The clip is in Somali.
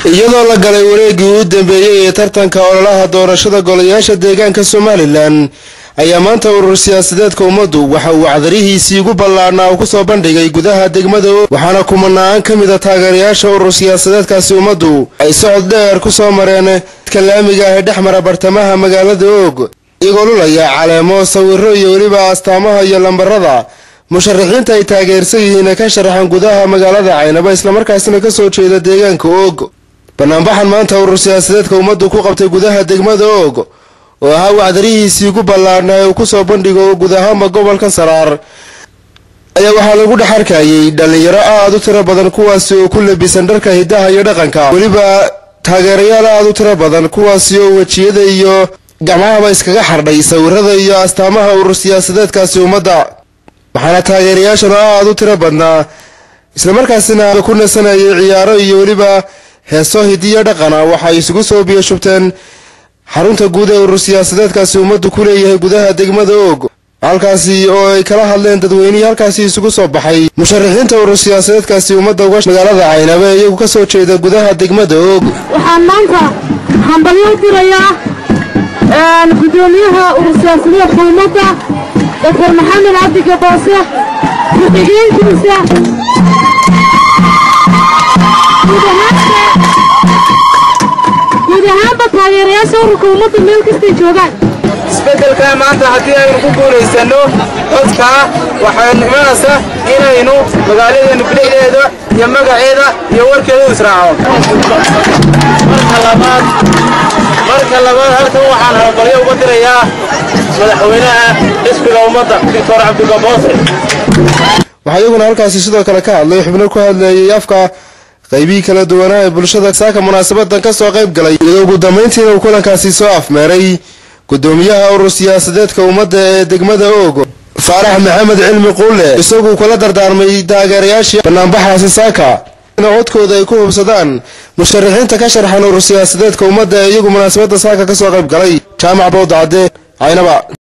iyadoo la galay wareegii u dambeeyey ee tartanka ololaha doorashada golayaasha deegaanka somalilan ayaa maanta urur siyaasadeedka ummaddu waxa uu cadarihiisii ugu ballaadhnaa uu kusoo bandhigay gudaha degmada og waxaana kumanaan ka mid a taageerayaasha urur siyaasadeedkaasi ummaddu ay socod dheer ku soo mareen dadka laamiga ah ee dhex mara bartamaha magaalada og iyagoo lulaya caleemo sawiro iyo weliba astaamaha iyo lambarada musharaxiinta ay taageersan yihiin ee ka sharaxan gudaha magaalada caynaba islamarkaasina ka soo jeeda deegaanka og banaanbaxan maanta urur siyaasadeedka ummaddu ku qabtay gudaha degmada og oo ahaa wacdarihiisii ugu ballaadhnaa ee uu kusoo bandhigo guud ahaanba gobolka saraar ayaa waxaa lagu dhex arkayay dhallinyaro aada u tiro badan kuwaasi oo ku labisan dharka hidaha iyo dhaqanka weliba taageerayaal aada u tiro badan kuwaasi oo wejiyada iyo gacmahaba iskaga xardhay sawirada iyo astaamaha urur siyaasadeedkaasi ummadda waxaana taageerayaashan oo aada u tiro badnaa islamarkaasina ku nasanayay ciyaaro iyo weliba heeso hidiyo dhaqana waxay isugu soo biyashubteen xarunta guud ee urur siyaasadeedkaasi ummaddu ku leeyahay gudaha degmada og halkaasi oo ay kala hadleen dadweynihii halkaasi isugu soo baxay musharaxiinta urur siyaasadeedkaasi ummadda uga magaalada caynaba ee iyagu ka soo jeeda gudaha degmada og waxaan maanta hambalyo u dirayaa gudoomiyaha urur siyaasadeedka ummadda doctor maxamed cabdi gaboose ku-xigeenkiisa guud ahaanba taageerayaasha ururka ummadda meel kastay joogaan isbeddelka maanta haddii aynu ku guulaysanno codkaa waxay imanaysa inaynu magaaladeenu bidixdeeda iyo magaceeda iyo warkeeda u israaco marka labaad marka labaad halkan waxaan hambalyo uga dirayaa madaxweynaha xisbiga ummadda doctor cabdigaboose waxaa iyaguna halkaasi sidoo kale ka hadlay xubno ku hadleeyay afka qaybihii kala duwanaa ee bulshada saaka munaasabadan ka soo qayb galay iyadoo ugu dambayntiina uu kulankaasi soo afmeeray gudoomiyaha urur siyaasadeedka ummadda ee degmada og faarax maxamed cilmi quulle isaguu kula dardaarmay taageerayaashii banaanbaxaasi saaka in codkooda ay ku hubsadaan musharaxiinta ka sharxan urur siyaasadeedka ummadda ee iyagu munaasabadda saaka ka soo qayb galay jaamac bowdacade caynaba